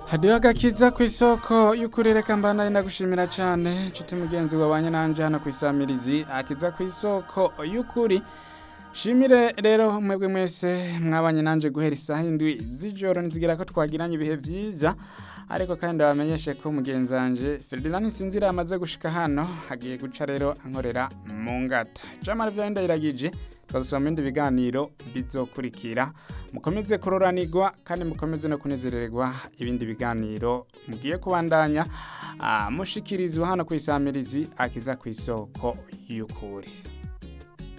hadiyo agakiza ku isoko y'ukuri reka mbana ndagushimira cyane nshuti mugenzi wabanye nanje hano ku isamirizi akiza ku isoko y'ukuri shimire rero mwebwe mwese mwabanye nanje guhera isaha indwi z'ijoro nzigira ko twagiranye ibihe byiza ariko kandi bamenyeshe ko mugenzi wanje Ferdinand Sinzira amaze gushika hano hagiye guca rero ankorera mu ngata jamara byo ndayiragije twazosoma mu bindi biganiro bizokurikira mukomeze kuroranirwa kandi mukomeze no kunezererwa ibindi biganiro mugiye kubandanya ah, mushikirizwa hano ku isamirizi akiza ku isoko y'ukuri